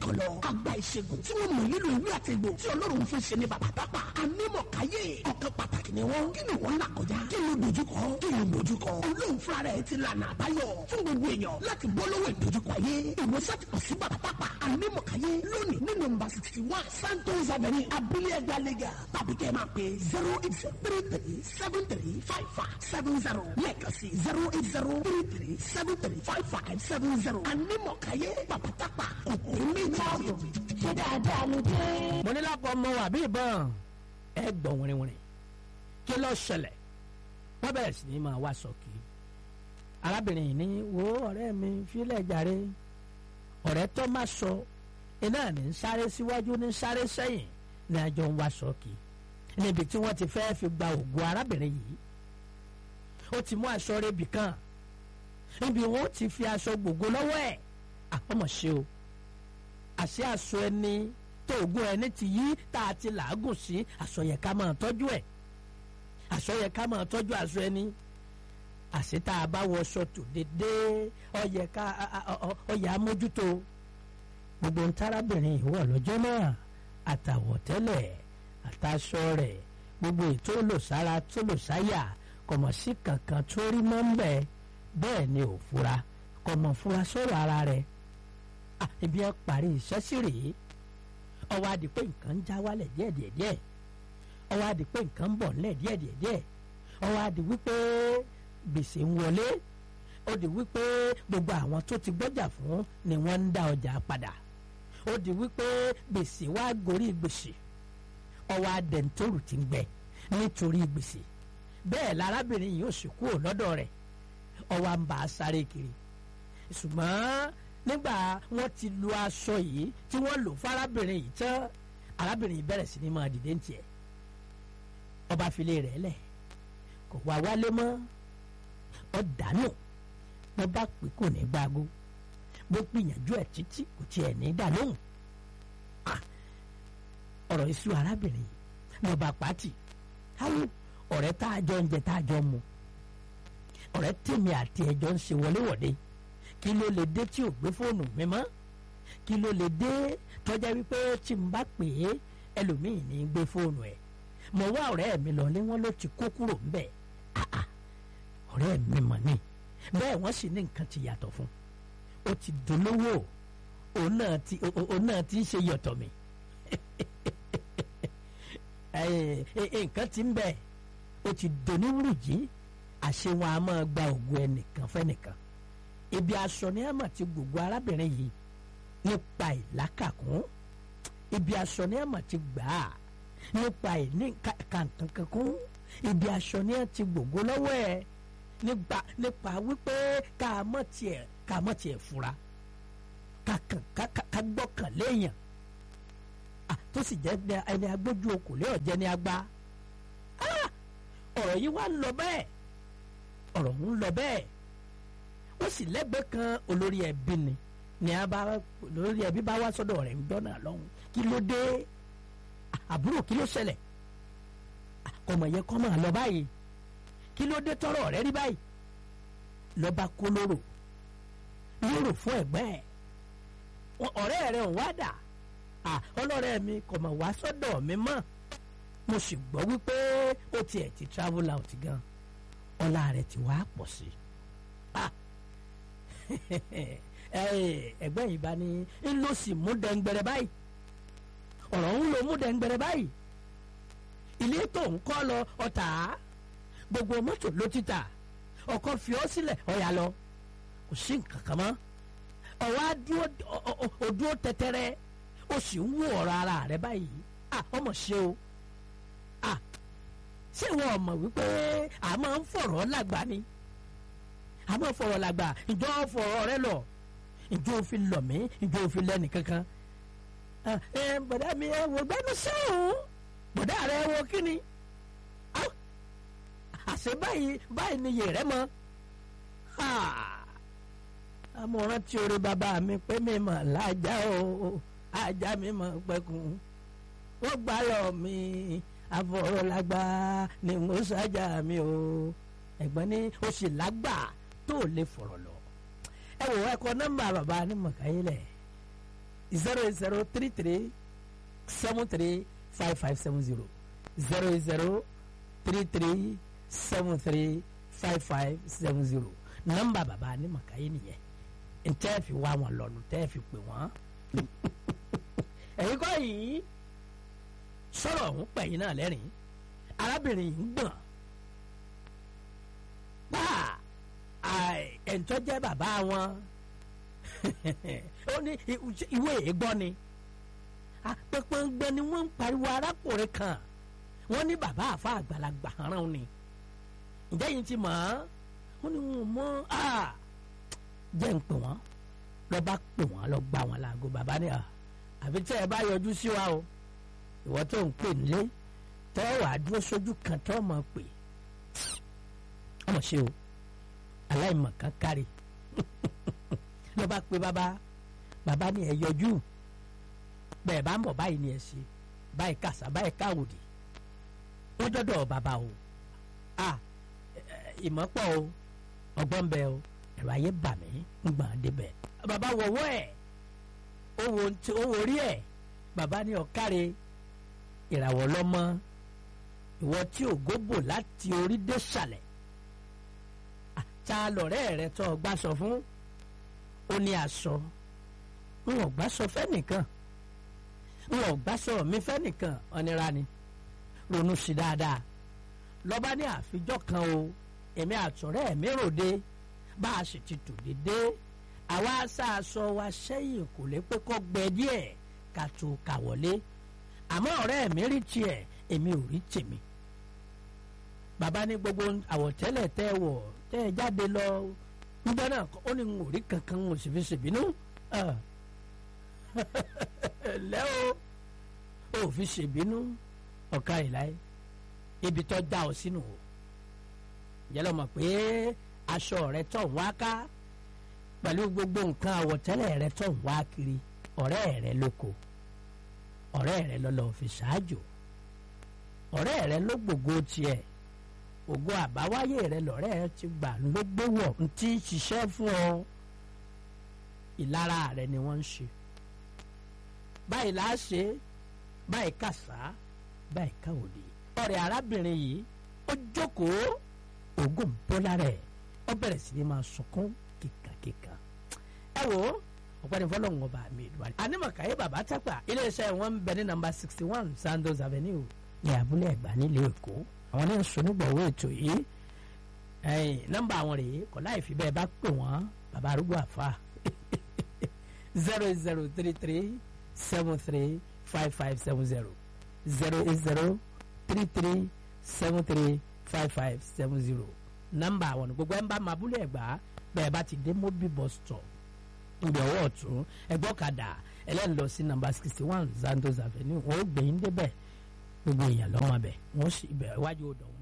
kan lọ àgbà ìṣègùn tí wọ́n mọ̀ nílò ìwé àtẹ̀gbò tí ọlọ́run fún ṣe ní bàbá tápà anímọ̀káyé ọ̀kan pàtàkì ni wọ́n kí ni wọ́n là kọjá kí ló dojúkọ kí ló dojúkọ olóhùn fúnra rẹ̀ ti lànà àbáyọ fún gbogbo èèyàn láti bọ́ lọ́wọ́ ìdojúkọ ayé ìwòsàn ti kàn sí bàbá tápà anímọ̀káyé lónìí ní nọ́mbà sixty one santos avenue abúlé ẹgbẹ́ lẹ́gà tàbí kẹ́ ẹ máa pe zero eight zero three three seven three five five seven zero lẹ́ẹ̀kan sí zero eight zero three three seven three five five seven zero anímọ̀káyé bàbá tápà kòkòrò méjì ọ̀yọ́ ṣé dáadáa ló dé. mo ní lápò ọmọ wà bí ìbọn ẹ gbọ̀n wìrìwìrì kí ló ṣẹlẹ̀ wọ́n bẹ̀rẹ̀ sí ní máa wá sọ́kì arábìnrin yìí ní wo ọ̀rẹ́ mi fílẹ̀ jàre ọ̀rẹ́ tó má sọ iná ní ń sáré síwájú ní ń sáré sẹ́yìn ní àjọ ń wá sọ́kì níbi tí wọ́n ti fẹ́ fi gba ògùn arábìnrin yìí ó ti mú aṣọ rebi kan níbi wọn ó ti fi aṣọ gbogbo lọ́wọ́ ẹ̀ àpọ̀mọ̀ ṣe o àṣẹ aṣọ ẹni tó ògùn ẹni ti yí tá a ti làágùn sí aṣọ yẹ ká máa tọ́jú ẹ̀ aṣọ yẹ ká máa tọ́jú aṣọ ẹni àṣẹ tá a bá wọṣọ tó dédé ọyẹ ká ọyẹ amójútó gbogbo ń tárábìnrin ìwọ lọ́jọ́ náà àtàwọ̀tẹ́lẹ̀ àtàṣọ rẹ̀ gbogbo ètò olùsára tó lò sáyà kọ̀mọ̀ sí kankan tó rí mọ́ ń bẹ̀ bẹ́ẹ̀ ni ò fura kọ̀mọ̀ fura sọ̀rọ̀ ara rẹ̀ ibi ẹ parí iṣẹ́ sí rèé ọwọ́ adi pé nǹkan ń já wálẹ̀ díẹ̀díẹ̀díẹ̀ ọwọ́ adi pé nǹkan ń bọ̀ nílẹ̀ díẹ̀díẹ̀díẹ̀ ọwọ́ adi wípé gbèsè ń wọlé ó di wípé gbogbo àwọn tó ti gbọ́jà fún ni wọ́n ń dá ọjà padà ó di wípé gbèsè wá gorí gbèsè ọwọ́ adẹ̀ntóòrù ti ń gbẹ nítorí gbèsè bẹ́ẹ̀ lárábìnrin yìí ó sì kúrò lọ́dọ̀ rẹ̀ ọwọ́ à ń bá a sáré kiri ṣùgbọ́n nígbà wọ́n ti lu aṣọ yìí tí wọ́n lò fárábìnrin yìí tán arábìnrin yìí bẹ̀rẹ̀ sí ní máa dìde ní tiẹ̀ ọba filé rẹ̀ lẹ̀ kò wá wálé mọ́ ọ dànù wọ́n bá pè kò ní gbágo bó gbìyànjú ẹ̀ títí kò tiẹ̀ ní dànù ọ̀rọ̀ iṣu arábìnrin yìí wọ́n bá pàtì káwọ́ ọ̀rẹ́ tá a jọ ń jẹ tá a jọ mu ọ̀rẹ́ tèmi àti ẹ̀jọ́ ń ṣe wọléwọ̀de kí ló lè dé tí ò gbé fóònù mi mọ́ kí ló lè dé tọ́jà wípé tí n bá pè é ẹlòmíì ní í gbé fóònù ẹ̀ mo wá ọ̀rẹ́ mi lọ ní wọ́n ló ti kó kúrò ńbẹ̀ ọ̀rẹ́ mi mọ̀ ni bẹ́ẹ̀ wọ́n sì ní nǹkan ti yàtọ̀ fún ó ti dolówó òun náà ti òun náà ti ṣe yọ̀tọ̀ mi nǹkan ti ń bẹ̀ ó ti doníwùrùjì àṣẹ wọn a máa gba ògùn ẹnìkan fẹ́nìkan ibi aṣọ ni ẹ mà ti gbogbo arábìnrin yìí nípa ìlàkàkún ibi aṣọ ni ẹ mà ti gbà á nípa ìní kàǹkankankún ibi aṣọ ni ẹ ti gbogbo lọ́wọ́ ẹ nípa nípa wípé ká mọ̀ tiẹ̀ ká mọ̀ tiẹ̀ fura ká kàn ká gbọ́kàn léèyàn tó sì jẹ́ ẹni agbójú okòlé ọ̀jẹ́ ni agbá ọ̀rọ̀ yìí wá ń lọ bẹ́ẹ̀ ọ̀rọ̀ ń lọ bẹ́ẹ̀ ó sì lẹ́gbẹ̀ẹ́ kan olórí ẹbí ni ni a bá olórí ẹbí bá wá sọ́dọ̀ rẹ̀ ń dọ́nà lọ́hùn kí ló dé àbúrò kí ló ṣẹlẹ̀ ọmọ yẹn kọ́ máa lọ báyìí kí ló dé tọrọ rẹ rí báyìí lọ́ba kó lóró lóró fún ẹ̀gbẹ́ ẹ̀ ọ̀rẹ́ rẹ̀ ń wá dà ọlọ́rẹ́ mi kò mọ̀ wá sọ́dọ̀ mi mọ́ mo sì gbọ́ wípé ó tiẹ̀ ti travel out gan ọlá rẹ̀ ti wá pọ̀ sí i ẹgbẹ́ yìí bá ní ń lọ sí mú dẹ́ngbẹ̀rẹ̀ báyìí ọ̀rọ̀ ń lo mú dẹ́ngbẹ̀rẹ̀ báyìí ilé tó ń kọ́ lọ ọ̀tá gbogbo mọ́tò ló ti tà ọkọ̀ fi ọ́ sílẹ̀ ọ̀yà lọ kò sí nǹkan kan mọ́ ọ̀wá dúró tẹ́tẹ́rẹ́ ó sì ń wú ọ̀rọ̀ ara rẹ̀ báyìí ọmọ ṣe o ṣé wọn mọ̀ wípé a máa ń fọ̀rọ̀ lágbà ni a máa ń fọ̀rọ̀ lágbà ìjọ fọ̀rọ̀ rẹ lọ ìjọ òfin lọ mí ìjọ òfin lẹ́nu kankan ẹ bọ̀dá mi ẹ wò gbẹ́nu sẹ́wọ̀n bọ̀dá rẹ wọ kíni àṣẹ báyìí báyìí ni yèrè mọ́ amọ̀ràn tí orí bàbá mi pé mi mọ̀ lájà o ajá mi mọ̀ pẹ́kun wọ́n gbá lọ mi afọ̀rọ̀lágbá ni mo ṣáájà mi o ẹ̀gbọ́n ní o sì lágbà tó o lè fọ̀rọ̀ lọ ẹ wò ẹ kọ nọ́mbà bàbá ní mọ̀káyé lẹ̀ zero eight zero three three seven three five five seven zero zero eight zero three three seven three five five seven zero nọ́mbà bàbá ní màkàyé nìyẹn ntẹ́ fi wá wọn lọ́nu tẹ́ fi pè wọ́n ẹ̀yin kọ́ yìí sọ̀rọ̀ ọ̀hún pẹ̀yìn náà lẹ́rìn arábìnrin yìí ń gbọ̀n pa ẹ̀ńtọ́ jẹ́ bàbá wọn ó ní ìwé ègbọ́ ni apẹpẹngbẹ ni wọ́n ń pariwo arákùnrin kan wọ́n ní bàbá àfa àgbàlagbà rán ni ǹjẹ́ yìí ti mọ̀ ọ́ wọ́n ní wọn mọ̀ jẹ́ ń pè wọ́n lọ́ bá pè wọ́n lọ́ gbà wọ́n láago bàbá ni àfi tí ẹ bá yọjú sí wa o ìwọ tó ń pè nílé tọ́ wàá dúró sójú kan tọ́ mọ̀ pé ọmọ ṣe o aláìmọ̀ kan kárí ló bá pe bàbá bàbá ni ẹ yọjú bẹ́ẹ̀ bá ń bọ̀ báyìí ni ẹ ṣe báyìí kàṣà báyìí káwòdì wọ́n dọ́dọ̀ bàbá o a ìmọ̀pọ̀ o ọgbọ́n bẹ o ẹ̀rọ ayé bà mí ń gbọ̀n débẹ̀ bàbá wọ̀wọ́ ẹ̀ ó wo orí ẹ̀ bàbá ní ọ̀káre ìràwọ̀ lọ́mọ ìwọ tí ò góbò láti orí dé sàlẹ̀ ta lọ̀rẹ́ rẹ tó gbà sọ fún ó ní aṣọ n ò gbà sọ fẹ́nìkan n ò gbà sọ mi fẹ́nìkan ọ̀nira ni ronú sí dáadáa lọ́ba ní àfijọ́ kan o èmi àtọ̀rẹ́ mi ròde bá a sì ti tò dédé àwa aṣáaṣọ wa sẹ́yìn kò lè pé kọ́ gbẹ díẹ̀ ká tó kà wọlé àmọ́ ọ̀rẹ́ mi rí tiẹ̀ èmi ò rí tèmi bàbá ní gbogbo àwọ̀tẹ́lẹ̀ tẹ́ wọ̀ tẹ́ ẹ jáde lọ nígbà náà ó ní n ò rí kankan n ò sì fi ṣèbínú lẹ́ o ò fi ṣèbínú ọ̀ka ìláyé ibi tó dá ọ sínú o yẹlẹ mọ̀ pé aṣọ rẹ tó ń wá ká pẹ̀lú gbogbo nǹkan àwọ̀tẹ́lẹ̀ rẹ tó ń wá kiri ọ̀rẹ́ rẹ lóko ọ̀rẹ́ rẹ lọ́lọ́ fi ṣáájò ọ̀rẹ́ rẹ ló gbogbo tiẹ̀ ògo àbáwáyé rẹ lọ́rẹ́ ẹ ti gbà ló gbé wọ̀ ń tí ṣiṣẹ́ fún ọ ìlara rẹ ni wọ́n ń ṣe báyìí là á ṣe báyìí kàṣá báyìí káwòdì ọ̀rẹ́ arábìnrin yìí ó jókòó ògùn bọ́lá rẹ̀ ó bẹ̀rẹ̀ sí ni máa sunkún kíkankíkan ẹ wo ọ̀pẹ́ni fọlọ́hún ọba mi ìdúrà anímọ̀káyé bàbá tápà iléeṣẹ́ wọn ń bẹ ní nàmbà sixty one Sandos Avenue ní abúlé ẹ̀gbá nílùú Èkó àwọn ní sọnùgbọ̀wọ́ ètò yìí nọ́mbà àwọn rèé kọ́ láì fi bẹ́ẹ̀ bá pè wọ́n bàbá arúgbó àfa zero eight zero three three seven three five five seven zero zero eight zero three three seven three five five seven zero nọ́mbà àwọn ní gbogbo ẹ̀ ń bá máa abúlé ẹ̀gbá bẹ́ẹ̀ bá ti dé mobi bus stop ibi ọwọ́ ọ̀tún ẹgbọ́kadà ẹlẹ́ni lọ sí nọ́mbà sixty one Sandos Avenue wọ́n ó gbẹ̀yìn débẹ̀ gbogbo èèyàn lọ́wọ́ abẹ wọ́n sì ibẹ̀ iwájú odò wọn.